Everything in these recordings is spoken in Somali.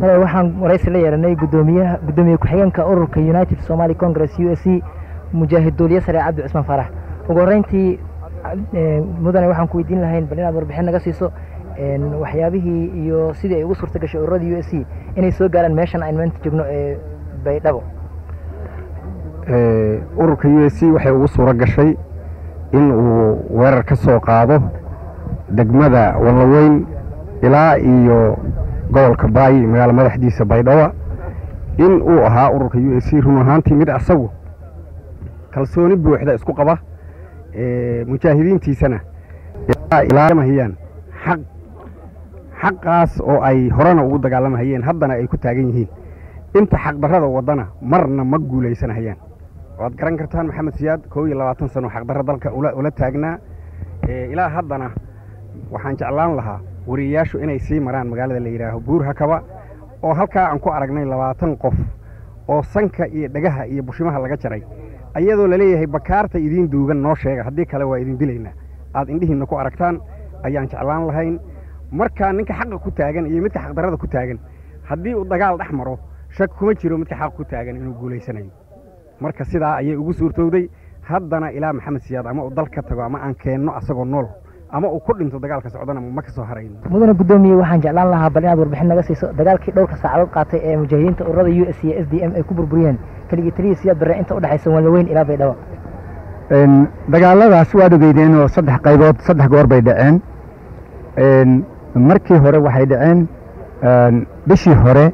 madax waxaan waraysi la yeelanay gudoomiyaha gudoomiye ku-xigeenka ururka united somali congress u s c mujaahid duuliye sare cabdi cusmaan faarax ugu horreyntii mudane waxaan ku weydiin lahayn bal inaad warbixin naga siiso waxyaabihii iyo sidii ay ugu suurta gashay ururada u s c inay soo gaaraan meeshan aynu maanta joogno ee baydhabo ururka u s c waxay ugu suuro gashay in uu weerar ka soo qaado degmada wallaweyn ilaa iyo gobolka baayi magaalo madaxdiisa baydhabo in uu ahaa ururka u s c run ahaantii mid asagu kalsooni buuxda isku qaba mujaahidiintiisana ilaalamahayaan xaq xaqaas oo ay horena ugu dagaalamahayeen haddana ay ku taagan yihiin inta xaqdarrada waddana marna ma guulaysanahayaan waad garan kartaan maxamed siyaad koo iyo labaatan sano xaqdarra dalka ula taagnaa ilaa haddana waxaan jeclaan lahaa wariyayaashu inay sii maraan magaalada la yidhaaho buur hakaba oo halkaa aan ku aragnay labaatan qof oo sanka iyo dhagaha iyo bushimaha laga jaray ayadoo laleeyahay bakaarta idiin duugan noo sheega haddii kale waa idin dilaynaa aad indhihiinna ku aragtaan ayaan jeclaan lahayn markaa ninka xaqa ku taagan iyo midka xaqdarrada ku taagan haddii uu dagaal dhex maro shak kuma jiro midka xaq ku taagan inuu guulaysanayo marka sidaa ayay ugu suurtowday haddana ilaa maxamed siyaad ama uu dal ka tago ama aan keenno asagoo nool ama uu ku dhinto dagaalka socdana ma ka soo harayno mudane guddoomiye waxaan jeclaan lahaa bal inaad warbixin naga siiso dagaalkii dhowrka saacadood qaatay ee mujaahidiinta ururada u s iyo s d m ay ku burburiyeen keligii taliya siyaad barre inta udhexaysa wallaweyn ilaa baydhabo dagaaladaas waad ogeydeen oo saddex qaybood saddex goor bay dhaceen markii hore waxay dhaceen bishii hore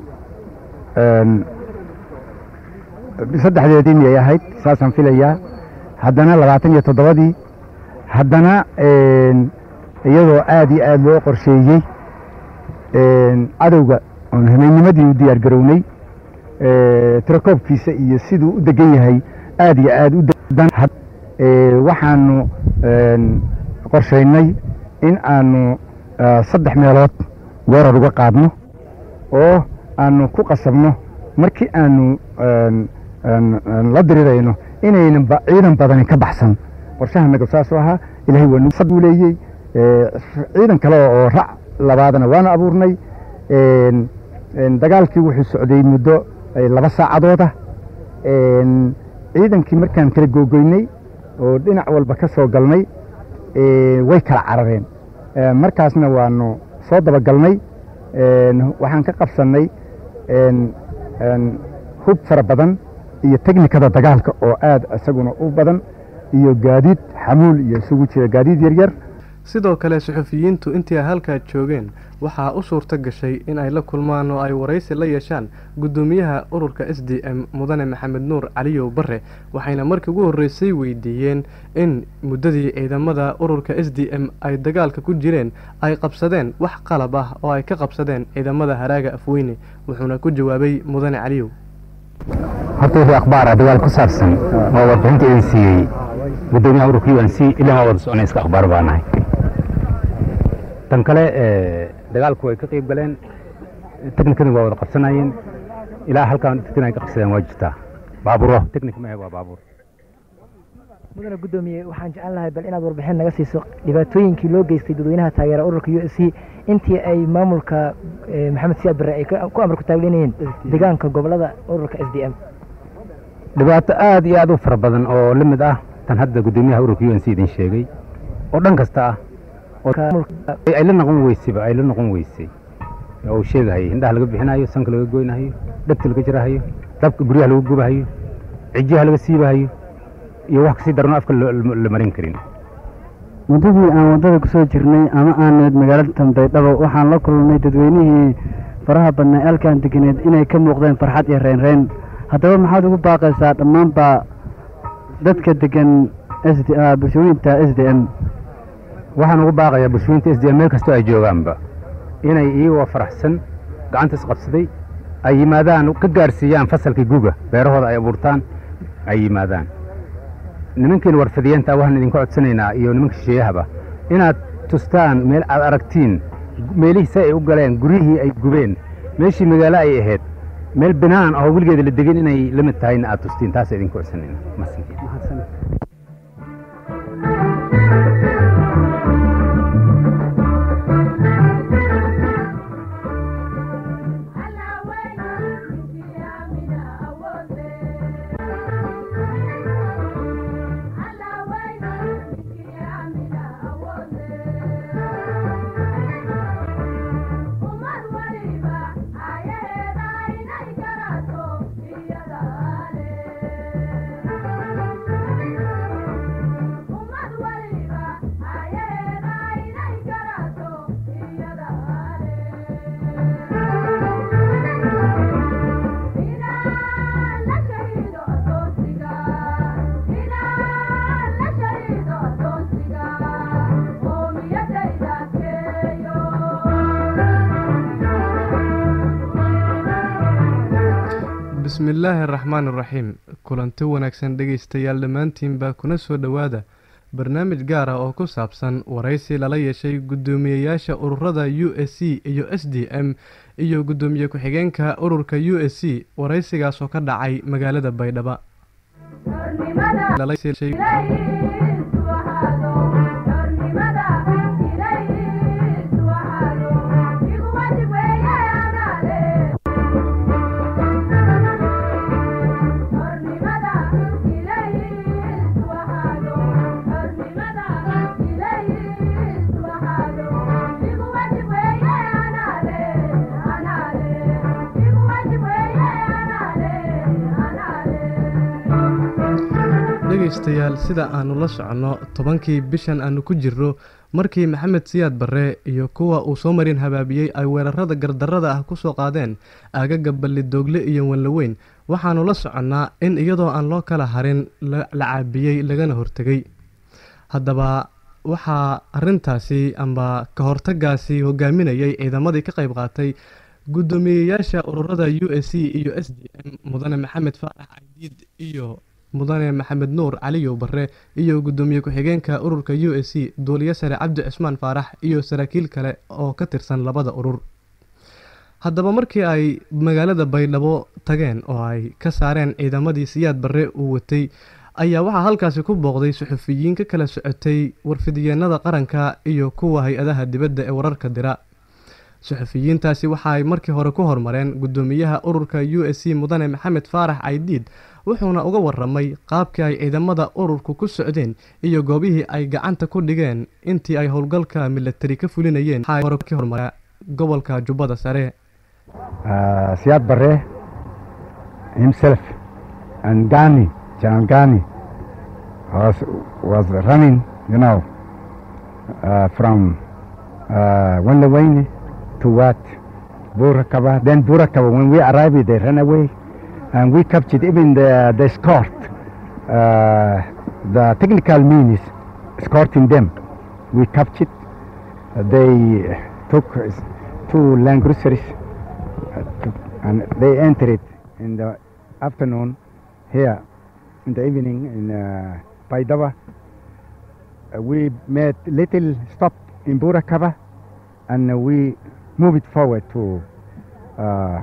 saddexdeedii miyay ahayd saasaan filayaa haddana labaatan iyo toddobadii haddana iyadoo aad iyo aad loo qorsheeyey cadowga oon hameenimadii u diyaar garownay tirakoobkiisa iyo siduu u degan yahay aad iyo aad u waxaanu qorshaynay in aanu saddex meelood weerar uga qaadno oo aanu ku qasabno markii aanu la dirirayno inaynan ciidan badani ka baxsan qorshahanaga saasoo ahaa ilahay waa nagu leeyey ciidan kale oo rac labaadna waana abuurnay dagaalkii wuxuu socday muddo laba saacadooda ciidankii markaan kala googoynay oo dhinac walba ka soo galnay way kala carareen markaasna waanu soo dabagalnay waxaan ka qabsannay hub fara badan iyo teknikada dagaalka oo aad isaguna u badan iyo gaadiid xamuul iyo isugu jira gaadiid yaryar sidoo kale suxufiyiintu intii ay halkaa joogeen waxaa u suurto gashay in ay la kulmaan oo ay waraysi la yeeshaan guddoomiyaha ururka s d m mudane maxamed nuur caliyow bare waxayna markii ugu horreysay weydiiyeen in muddadii ciidamada ururka s d m ay dagaalka ku jireen ay qabsadeen wax qalab ah oo ay ka qabsadeen ciidamada haraaga afweyne wuxuuna ku jawaabay mudane caliyow horta wixii akhbaar ah dagaal ku saabsan oo warbixinta idin siiyey guddoomiyaha ururka u n c ilaa maa wada soconay iska akhbaar baa nahay tan kale dagaalku way ka qayb galeen teknikadii waa wada qabsanayeen ilaa halkaan teknik ay ka qabsadeen waa jirtaa baaburo teknik ma waa baabuur mudane guddoomiye waxaan jecel lahay bal inaad warbixin naga siiso dhibaatooyinkii loo geystay dadweynaha taageera ururka u s c intii ay maamulka maxamed siyaad barre ay ku amar ku taaglinayeen deegaanka gobolada ururka s d m dhibaato aad iyo aad u fara badan oo la mid ah tan hadda guddoomiyaha ururka u n c idin sheegay oo dhan kasta ah ay la noqon weyseba ay la noqon weysay oo uu sheegahayo indhaha laga bixinayo sanka laga goynahayo dhegta laga jirahayo dabka guryaha lagu gubahayo cijiyaha laga siibahayo iyo wax kasii darno afka la marin karin muddadii aan waddada ku soo jirnay ama aaneed magaalada tambaydhabo waxaan la kulnay dadweynihii faraha badnaa eelkaan deganeed inay ka muuqdeen farxad iyo reynreyn haddaba maxaad ugu baaqaysaa dhammaanba dadka degan bulshooyinta s d m waxaan ugu baaqayaa bulshooyinta s d m meel kastoo ay joogaanba inay iyagoo faraxsan gacanta isqabsaday ay yimaadaan ka gaadhsiiyaan fasalkii guga beerahooda ay abuurtaan ay yimaadaan nimankiina warfadiyeenta waxaan idinka codsanaynaa iyo nimanka shisheeyahaba inaad tustaan meel aad aragtiin meelihii si ay u galeen guryihii ay gubeen meeshii magaalo ay ahayd meel binaan oo weligeeda la degin inay la mid tahayna aad tustiin taasa idinka codsanayna bismillaahi araxmaan iraxiim kulanti wanaagsan dhegaystayaal dhammaantiinbaa kuna soo dhowaada barnaamij gaar ah oo ku saabsan waraysi lala yeeshay guddoomiyeyaasha ururada u s c iyo s d m iyo guddoomiye ku-xigeenka ururka u s c waraysigaasoo ka dhacay magaalada baydhabo dhegaystayaal sida aanu la soconno tobankii bishan aanu ku jirro markii maxamed siyaad barre iyo kuwa uu soo marin habaabiyey ay weerarada gardarrada ah ku soo qaadeen aagaga ballidoogle iyo wanlaweyn waxaannu la soconnaa in iyadoo aan loo kala harin la caabiyey lagana hortegay haddaba waxaa arrintaasi amba ka hortagaasi hogaaminayay ciidamadii ka qayb qaatay guddoomiyeyaasha ururada u s c iyo s d m mudane maxamed faarax caydiid iyo mudane maxamed nuur caliyow barre iyo guddoomiye ku-xigeenka ururka u s c duuliye sare cabdi cismaan faarax iyo saraakiil kale oo ka tirsan labada urur haddaba markii ay magaalada baydhabo tageen oo ay ka saareen ciidamadii siyaad barre uu watay ayaa waxaa halkaasi ku booqday suxufiyiin ka kala socotay warfidyeennada qaranka iyo kuwa hay-adaha dibadda ee wararka dira suxufiyiintaasi waxa ay markii hore ku hormareen guddoomiyaha ururka u s c mudane maxamed faarax caydiid wuxuuna uga waramay qaabkii ay ciidamada ururku ku socdeen iyo goobihii ay gacanta ku dhigeen intii ay howlgalka milatari ka fulinayeen hormara gobolka jubbada sare siyaad barre himself and gani general gani was, was running you know uh, from uh, Wanlawayne to what Burakaba then Burakaba when we arrived they ran away and we captured even the, the escort, uh, the technical means escorting them. We captured. Uh, they took two land cruisers uh, to, and they entered in the afternoon here in the evening in uh, Paidava. Uh, we made little stop in Burakaba and uh, we moved forward to uh,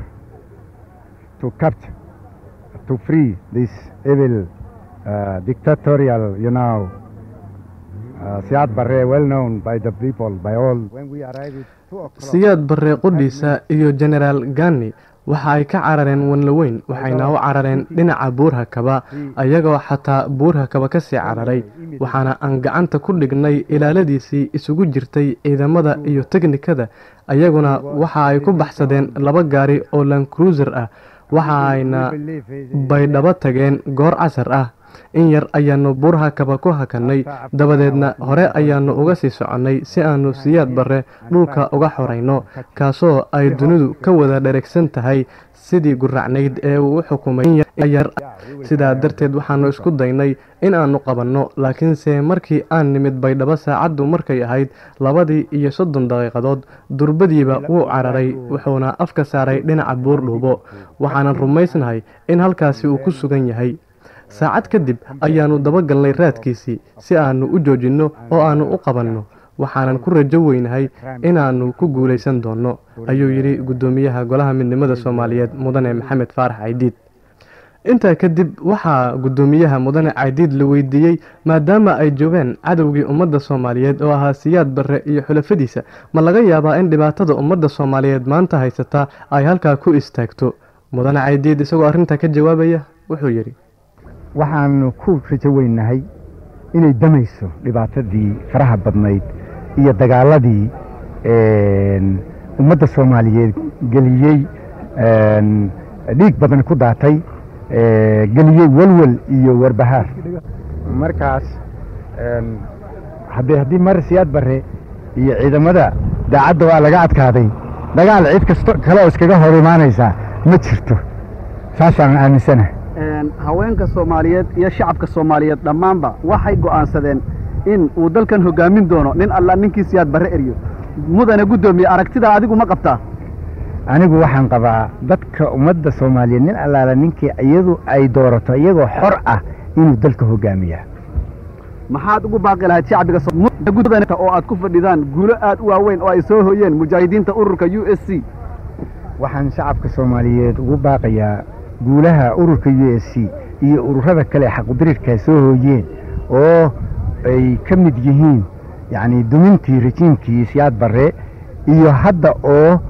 to capture to free this evil uh, dictatorial, you know, uh, Siad Barre, well known by the people, by all. When we arrived at two o'clock, siyaad barre qudhiisa iyo genaraal gani waxa ay ka carareen wanlaweyn waxayna u carareen dhinaca buurhakaba ayagoo xataa buurhakaba ka sii cararay waxaana aan gacanta ku dhignay ilaaladiisii isugu jirtay ciidamada iyo teknikada ayaguna waxa ay ku baxsadeen laba gaari oo lancruiser ah waxa ayna baydhabo tageen goor casar ah in yar ayaanu buurhakaba ku hakannay dabadeedna hore ayaanu uga sii soconnay si aanu siyaad barre dhulka uga xorayno kaasoo ay dunidu ka wada dheregsan tahay sidii guracnayd ee uu u xukumay yar sidaa darteed waxaanu isku daynay in aanu qabanno laakiinse markii aan nimid baydhabo saacaddu markay ahayd labadii iyo soddon daqiiqadood durbadiiba wuu cararay wuxuuna afka saaray dhinaca buurdhuubo waxaanan rumaysnahay in halkaasi uu ku sugan yahay saacad kadib ayaannu dabagalnay raadkiisii si aannu u joojinno oo aannu u qabanno waxaanan ku rajo weynahay inaannu ku guulaysan doonno ayuu yidhi guddoomiyaha golaha midnimada soomaaliyeed mudane maxamed faarax caydiid intaa kadib waxaa guddoomiyaha mudane caydiid la weydiiyey maadaama ay joogeen cadowgii ummadda soomaaliyeed oo ahaa siyaad barre iyo xulafadiisa ma laga yaabaa in dhibaatada ummadda soomaaliyeed maanta haysata ay halkaa ku istaagto mudane caydiid isagoo arrintaa ka jawaabaya wuxuu yidhi waxaanu ku rajo weynahay inay damayso dhibaatadii faraha badnayd iyo dagaaladii ummadda soomaaliyeed geliyey dhiig badan ku daatay geliyey walwal iyo warbahaar markaas haddii haddii mar siyaad barre iyo ciidamada daacadda waa laga adkaaday dagaal cid kasto kale oo iskaga hor imaanaysaa ma jirto saasaan aaminsanahay haweenka soomaaliyeed iyo shacabka soomaaliyeed dhammaanba waxay go'aansadeen in uu dalkan hoggaamin doono nin alla ninkii siyaad barre eryo mudane guddoomiye aragtidaa adigu ma qabtaa anigu waxaan qabaa dadka ummadda soomaaliyeed nin allaala ninkii iyadu ay doorato iyagoo xor ah inuu dalka hogaamiyaa maxaad ugu baaqi lahayd shacbiga gudda oo aad ku fadhidaan guulo aad u waaweyn oo ay soo hoyeen mujaahidiinta ururka u s c waxaan shacabka soomaaliyeed ugu baaqayaa guulaha ururka u s c iyo ururada kale xaqudirirka soo hooyeen oo ay ka mid yihiin yacni dumintii rajiimkii siyaad barre iyo hadda oo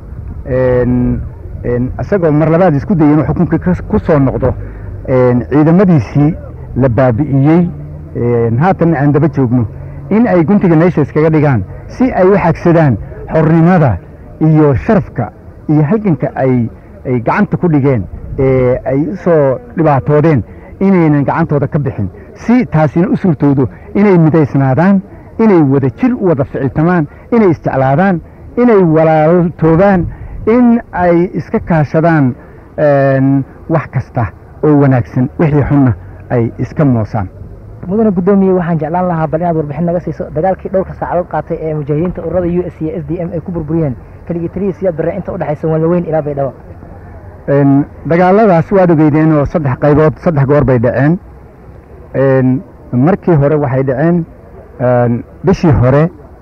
isagoo mar labaad isku daya inuu xukunka ku soo noqdo ciidamadiisii la baabi'iyey haatanna aan daba joogno in ay guntiga meesha iskaga dhigaan si ay u xagsadaan xornimada iyo sharafka iyo halganka ay ay gacanta ku dhigeen ee ay u soo dhibaatoodeen inaynan gacantooda ka bixin si taasina u suurtoodo inay midaysnaadaan inay wada jir u wada ficiltamaan inay isjeclaadaan inay walaaltoobaan in ay iska kaashadaan wax kasta oo wanaagsan wixii xunna ay iska moosaan mudane guddoomiye waxaan jeclaan lahaa bal inaad warbixin naga siiso dagaalkii dhowrka saacadood qaatay ee mujaahidiinta ururada u s iyo s d m ay ku burburiyeen keligii taliyii siyaad barre inta u dhexaysa wanlaweyn ilaa baydhabo dagaaladaas waad ogeydeen oo saddex qaybood saddex goor bay dhaceen markii hore waxay dhaceen bishii hore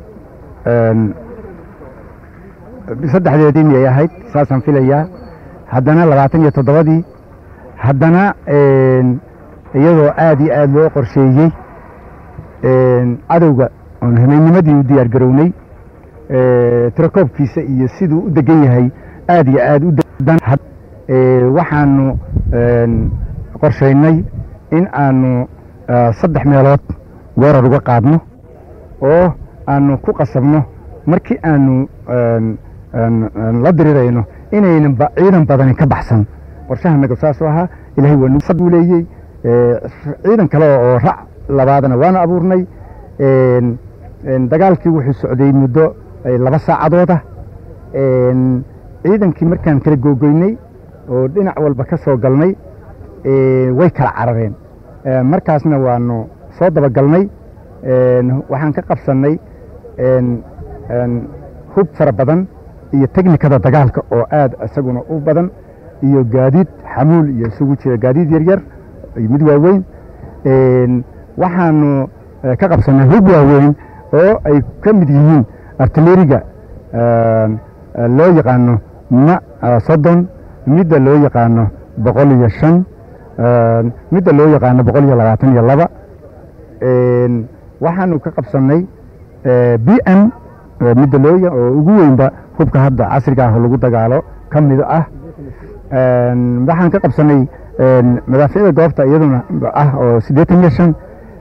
saddexdeedii miyay ahayd saasaan filayaa haddana labaatan iyo toddobadii haddana iyadoo aad iyo aad loo qorsheeyey cadowga oon hameynnimadii u diyaar garownay tirakoobkiisa iyo siduu u degan yahay aad iyo aad u waxaanu qorshaynay in aanu saddex meelood weerar uga qaadno oo aanu ku qasabno markii aanu la dirirayno inaynan ciidan badani ka baxsan qorshahanaga saasoo ahaa ilahay waa nagu leeyey ciidan kale oo rac labaadna waanu abuurnay dagaalkii wuxuu socday muddo laba saacadooda ciidankii markaan kala googoynay oo dhinac walba ka soo galnay way kala carareen markaasna waanu soo dabagalnay waxaan ka qabsannay hub fara badan iyo teknikada dagaalka oo aad isaguna u badan iyo gaadiid xamuul iyo isugu jira gaadiid yaryar iyo mid waaweyn waxaanu ka qabsannay hub waaweyn oo ay ka mid yihiin artileriga loo yaqaano ma soddon midda loo yaqaano boqol iyo shan midda loo yaqaano boqol iyo labaatan iyo laba waxaanu ka qabsannay b m midda loo oo ugu weynba hubka hadda casriga ah lagu dagaalo ka mid ah waxaan ka qabsannay madaaficda goobta iyaduna ah oo siddeetan iyo shan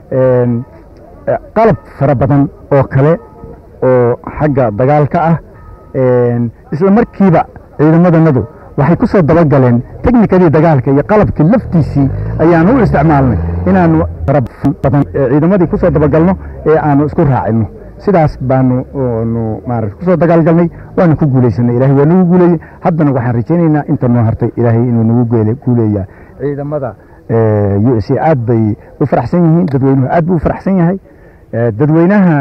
qalab fara badan oo kale oo xagga dagaalka ah isla markiiba ciidamadanadu waxay ku soo dabagaleen teknikadii dagaalka iyo qalabkii laftiisii ayaanu u isticmaalnay inaanu badan ciidamadii ku soo dabagalno ee aanu isku raacino sidaas baanu nu maarata kusoo dagaalgalnay waanu ku guulaysanay ilahay waa nagu guuleeyey haddana waxaan rajaynaynaa inta noo hartay ilaahay inuu nagu guuleeyaa ciidamada u s a aad bay u faraxsan yihiin dadweynuhu aad buu u faraxsan yahay dadweynaha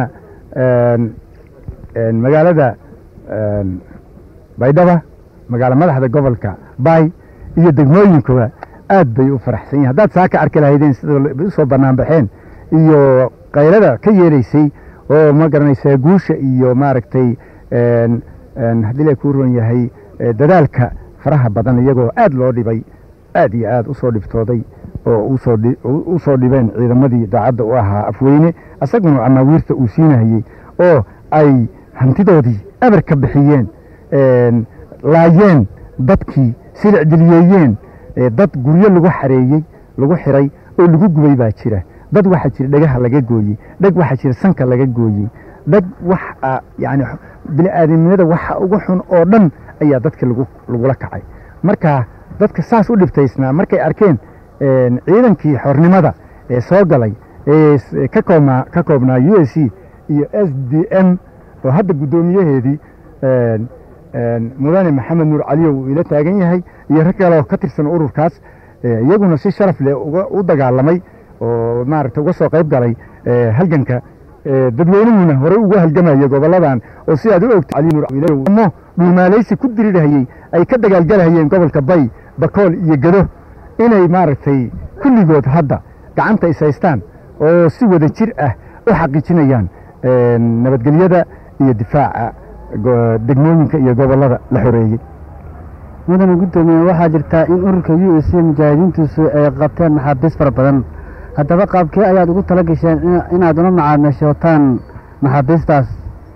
magaalada baydhaba magaalo madaxda gobolka baay iyo degmooyinkooda aad bay u faraxsan yihin haddaad saa ka arki lahaydeen sida usoo bannaan baxeen iyo kaylada ka yeelaysay oo ma garanaysaa guusha iyo maaragtay haddii la kuu ron yahay dadaalka faraha badan iyagoo aad loo dhibay aad iyo aad usoo dhibtooday oo u soo dhibeen ciidamadii daacadda u ahaa afweyne asaguna amaawiirta uu siinayey oo ay hantidoodii eber ka bixiyeen laayeen dadkii silicdiliyeeyeen dad guryo lagu xareeyey lagu xiray oo lagu gubay baa jira dad waxaa jira dhagaha laga gooyey dhag waxaa jira sanka laga gooyey dhag wax yani bini aadamnimada waxa ugu xun oo dhan ayaa dadka lagula kacay marka dadka saas u dhibtaysnaa markay arkeen ciidankii xornimada ee soo galay ee ka koobnaa u s c iyo s d m oo hadda guddoomiyaheedii mudane maxamed nuur caliyo uu ila taagan yahay iyo rag kale oo ka tirsan ururkaas iyaguna si sharaf leh u dagaalamay oo maaragta uga soo qayb galay halganka dadweynuhuna horey ugu halgamaya gobolladan oo si aad u ogto mo dhuumaalaysi ku dirirhayey ay ka dagaalgalahayeen gobolka bay bakool iyo gedo inay maaragtay kulligood hadda gacanta is haystaan oo si wada jir ah u xaqiijinayaan nabadgelyada iyo difaaca degmooyinka iyo gobollada la xoreeyey mudane guddoomiye waxaa jirtaa in ururka u s c mujaahidiintiisu ay qabteen maxaabiis fara badan haddaba qaabkee ayaad ugu tala gasheen inaad una macaamishootaan maxaabiistaas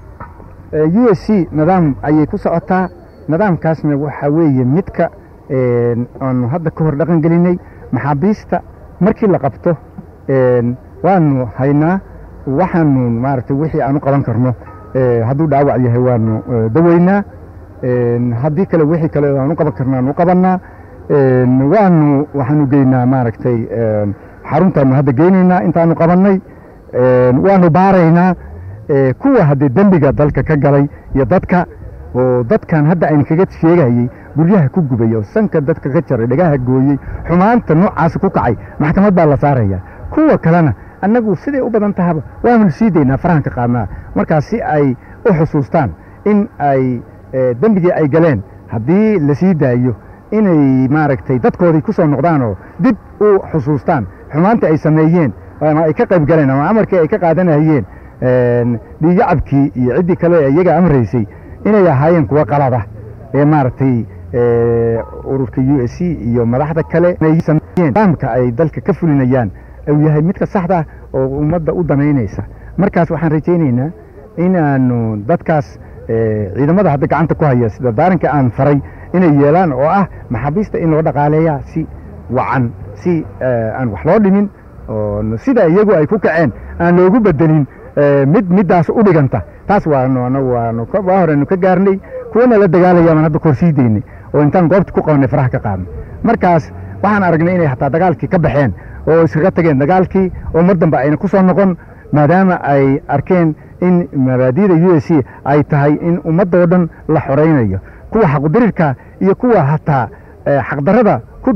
u s c nidaam ayay ku socotaa nidaamkaasna waxaa weeye midka aanu hadda ka hor dhaqan gelinay maxaabiista markii la qabto waanu haynaa waxaanu maaragtay wixii aan u qaban karno hadduu dhaawac yahay waanu daweynaa haddii kale wixii kale aan u qaban karno aanu u qabannaa waanu waxaanu geynaa maaragtay xaruntaanu hadda geynaynaa intaanu qabannay waanu baaraynaa kuwa haddee dembiga dalka ka galay iyo dadka oo dadkan hadda aynu kaga sheegayey guryaha ku gubay oo sanka dadka ka jaray dhagaha gooyey xumaanta noocaasa ku kacay maxkamad baa la saaraya kuwa kalena annagu siday u badan tahaba waanu sii daynaa farahan ka qaadnaa markaas si ay u xusuustaan in ay dembigii ay galeen haddii la sii daayo inay maaragtay dadkoodii ku soo noqdaan oo dib u xusuustaan xumaanta ay sameeyeen ama ay ka qayb galeen ama amarkii ay ka qaadanayeen dhiigacabkii iyo ciddii kale iyaga amraysay inay ahaayeen kuwa qalada ee maaragtay ururka u s c iyo madaxda kale nidaamka ay dalka ka fulinayaan uu yahay midka saxda oo ummadda u danaynaysa markaas waxaan rajaynaynaa inaanu dadkaas ciidamada hadda gacanta ku haya sida daaranka aan faray inay yeelaan oo ah maxaabiista in loo dhaqaaleeyaa si wacan si aan wax loo dhimin oo sida iyagu ay ku kaceen aan loogu bedelin mid middaas u dhiganta taas waanu anagu waanu waa horenu ka gaarnay kuwana la dagaalaya baan hadda kor sii daynay oo intaan goobta ku qabanay faraha ka qaadnay markaas waxaan aragnay inay hataa dagaalkii ka baxeen oo iskaga tageen dagaalkii oo mar dambe ayna ku soo noqon maadaama ay arkeen in mabaadi'da u s c ay tahay in ummadoo dhan la xoraynayo kuwa xaqudirirka iyo kuwa hataa xaqdarrada ku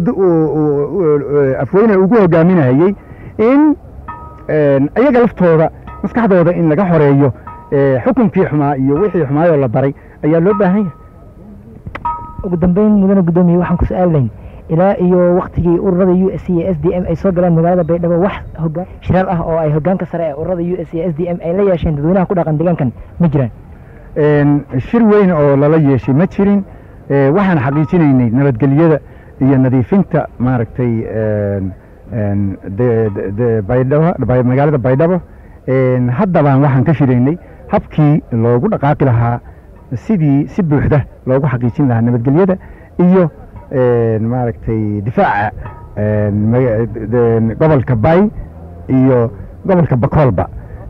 afweyne ugu hogaaminayey in iyaga laftooda maskaxdooda in laga xoreeyo xukunkii xumaa iyo wixii xumaayoo la baray ayaa loo baahan yahay ugu dambeyn mudane guddoomiye waxaan ku su-aalnayn ilaa iyo waktigii ururada u s c iyo s d m ay soo galeen magaalada baydhabo wax hogaan shiraal ah oo ay hogaanka sare ee ururada u s c iyo s d m ay la yeesheen dadweynaha ku dhaqan deegaankan ma jiraan shir weyn oo lala yeeshay ma jirin waxaan xaqiijinaynay nabadgelyada iyo nadiifinta maaragtay baydhabo magaalada baydhabo haddabaan waxaan ka shiraynay habkii loogu dhaqaaqi lahaa sidii si buuxda loogu xaqiijin lahaa nabadgelyada iyo maaragtay difaaca gobolka bay iyo gobolka bakoolba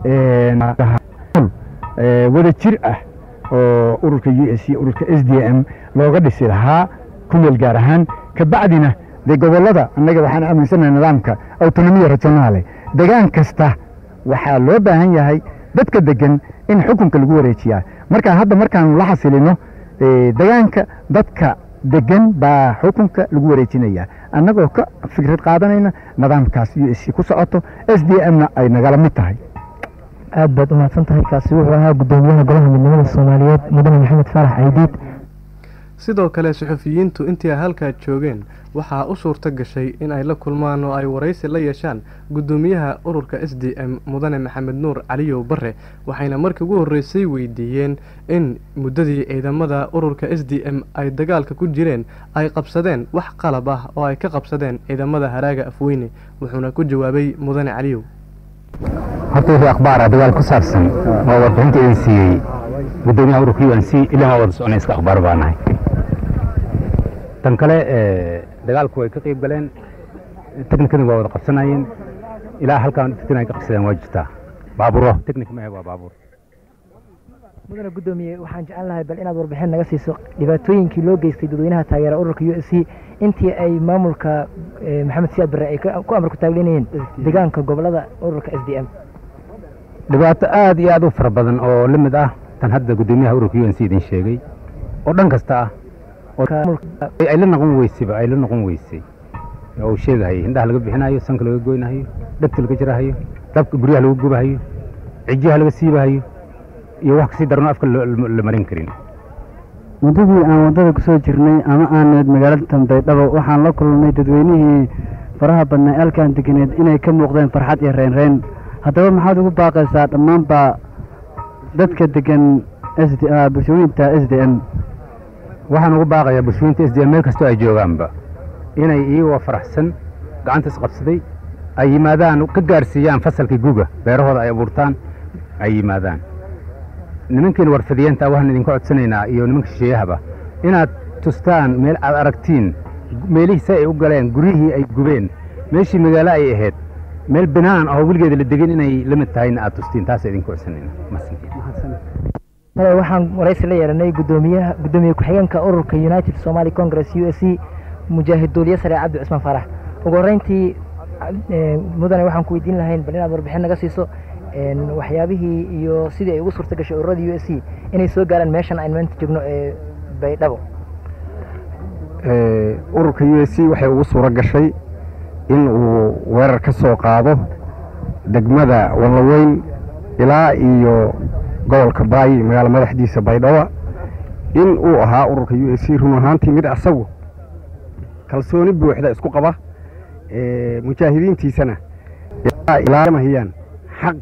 wada jir ah oo ururka u s c ururka s d m looga dhisi lahaa ku meel gaar ahaan kabacdina dee gobollada annaga waxaan aaminsanahay nidaamka autonomiya rajonaale degaan kasta waxaa loo baahan yahay dadka degan in xukunka lagu wareejiyaa marka hadda markaanu la xasilino degaanka dadka degan baa xukunka lagu wareejinaya annagoo ka fikrad qaadanayna nidaamkaas u s c ku socoto s d m-na ay nagala mid tahay aad baad u mahadsan tahay kaasi wuxuu ahaa guddoomiyaha golaha midnimada soomaaliyeed mudane maxamed faarax caydiid sidoo kale suxufiyiintu intii ay halkaa joogeen waxaa u suurto gashay in ay la kulmaan oo ay waraysi la yeeshaan guddoomiyaha ururka s d m mudane maxamed nuur caliyow bare waxayna markii ugu horreysay weydiiyeen in muddadii ciidamada ururka s d m ay dagaalka ku jireen ay qabsadeen wax qalab ah oo ay ka qabsadeen ciidamada haraaga afweyne wuxuuna ku jawaabay mudane caliyow horta wixii akhbaara dagaal ku saabsan waa warbixinta idin siiyey guddoomiyaha ururka u n c ilaa waa wada soconay iska akhbaar baa nahay tan kale dagaalku way ka qayb galeen teknikadii waa wada qabsanayeen ilaa halkaan dadkina ay ka qabsadeen waa jirtaa baaburo teknik maahe waa baabuur mudane guddoomiye waxaan jecel lahay bal inaad warbixin naga siiso dhibaatooyinkii loo geystay dadweynaha taageera ururka u s c intii ay maamulka maxamed siyaad barre ay ku amar ku taaglinayeen deegaanka gobolada ururka s d m dhibaato aad iyo aad u fara badan oo la mid ah tan hadda guddoomiyaha ururka u n c idin sheegay oo dhan kasta ah ay la noqon weysayba ay la noqon weysay oo uu sheegahayo indhaha laga bixinayo sanka laga goynahayo dhegta laga jirahayo dabka guryaha lagu gubahayo cijiha laga siibahayo iyo wax kasii darno afka la marin karin muddadii aan waddada ku soo jirnay ama aaneed magaalada tanbaydhabo waxaan la kulnay dadweynihii faraha badnaa eelkan deganeed inay ka muuqdeen farxad iyo reynreyn haddaba maxaad ugu baaqaysaa dhammaanba dadka degan s d bulshooyinta s d m waxaan ugu baaqayaa bulshooyinta s d m meel kastoo ay joogaanba inay iyagoo faraxsan gacanta isqabsaday ay yimaadaan ka gaarsiiyaan fasalkii guga beerahooda ay abuurtaan ay yimaadaan nimankiina warfadiyeenta waxaan idinka codsanaynaa iyo nimanka shisheeyahaba inaad tustaan meel aad aragtiin meelihii si ay u galeen guryihii ay gubeen meeshii magaalo ay ahayd meel binaan oo weligeeda la degin inay la mid tahayna aad tustiin taasa idinka codsanayna male waxaan waraysi la yeelanay gudoomiyaha gudoomiye ku-xigeenka ururka united somali congress u s c mujaahid duuliye sare cabdi cusmaan faarax ugu horreyntii mudane waxaan ku weydiin lahayn bal inaad warbixin naga siiso waxyaabihii iyo sidii ay ugu suurta gashay ururada u s c inay soo gaaraan meeshan aynu maanta joogno ee baydhabo ururka u s c waxay ugu suuro gashay in uu weerar ka soo qaado degmada wallaweyn ilaa iyo gobolka baayi magaalo madaxdiisa baydhabo in uu ahaa ururka u s c run ahaantii mid asagu kalsooni buuxda isku qaba mujaahidiintiisana ilaalamahayaan xaq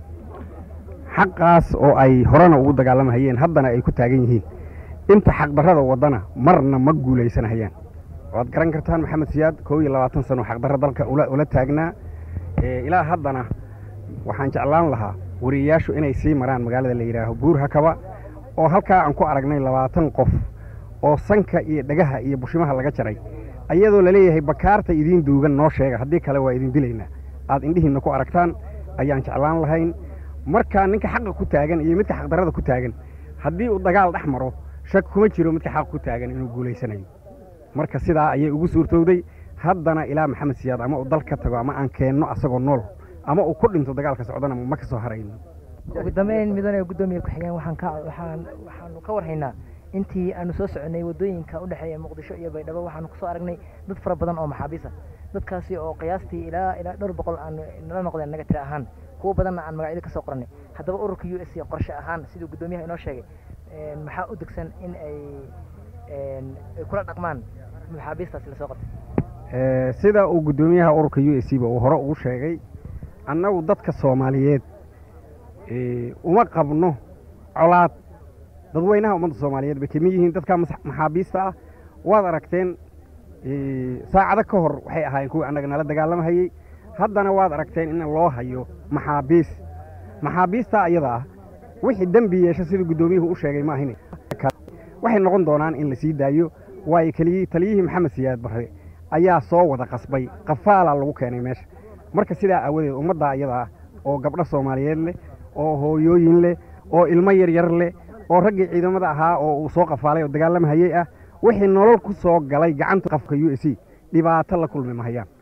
xaqaas oo ay horena ugu dagaalamahayeen haddana ay ku taagan yihiin inta xaqdarrada waddana marna ma guulaysanahayaan waad garan kartaan maxamed siyaad koob iyo labaatan sano xaqdarra dalka ula taagnaa ilaa haddana waxaan jeclaan lahaa wariyayaashu inay sii maraan magaalada la yidhaaho buur hakaba oo halkaa aan ku aragnay labaatan qof oo sanka iyo dhagaha iyo bushimaha laga jaray ayadoo laleeyahay bakaarta idiin duugan noo sheega haddii kale waa idin dilaynaa aad indhihiinna ku aragtaan ayaan jeclaan lahayn markaa ninka xaqa ku taagan iyo midka xaqdarrada ku taagan haddii uu dagaal dhex maro shak kuma jiro midka xaqa ku taagan inuu guulaysanayo marka sidaa ayay ugu suurtowday haddana ilaa maxamed siyaad ama uu dal ka tago ama aan keenno asagoo nool ama uu ku dhinto dagaalka socdana ma ka soo harayno ugu dambeyn midane gudoomiye ku-xigeen waxaan ka waxaan waxaanu ka warhaynaa intii aanu soo soconay waddooyinka u dhexeeya muqdisho iyo baydhabo waxaanu kusoo aragnay dad fara badan oo maxaabiis ah dadkaasi oo qiyaastii ilaa ilaa dhowr boqol aanu nala noqdeen naga tira ahaan kuwo badanna aan magacyada ka soo qornay haddaba ururka u s c qorshe ahaan siduu guddoomiyaha inoo sheegay maxaa u degsan in ay ay kula dhaqmaan maxaabiistaasi lasoo qabtay sida uu guddoomiyaha ururka u s c ba uu hore ugu sheegay annagu dadka soomaaliyeed uma qabno colaad dadweynaha ummadda soomaaliyeed bay kamid yihiin dadka maxaabiista ah waad aragteen saacado ka hor waxay ahaayeen kuwii annaga nala dagaalamahayey haddana waad aragteen in loo hayo maxaabiis maxaabiistaa iyada ah wixii dembi yeesha siduu guddoomiyuhu u sheegay maahin waxay noqon doonaan in la sii daayo waayo keliyi taliyihii maxamed siyaad barre ayaa soo wada qasbay qafaalaa lagu keenay meesha marka sidaa aawadeed ummaddaa iyada ah oo gabdho soomaaliyeed leh oo hooyooyin leh oo ilmo yaryar leh oo raggii ciidamada ahaa oo uu soo qafaalay oo dagaalamahayey ah wixii nolol ku soo galay gacanta qafka u s c dhibaato la kulmi mahayaan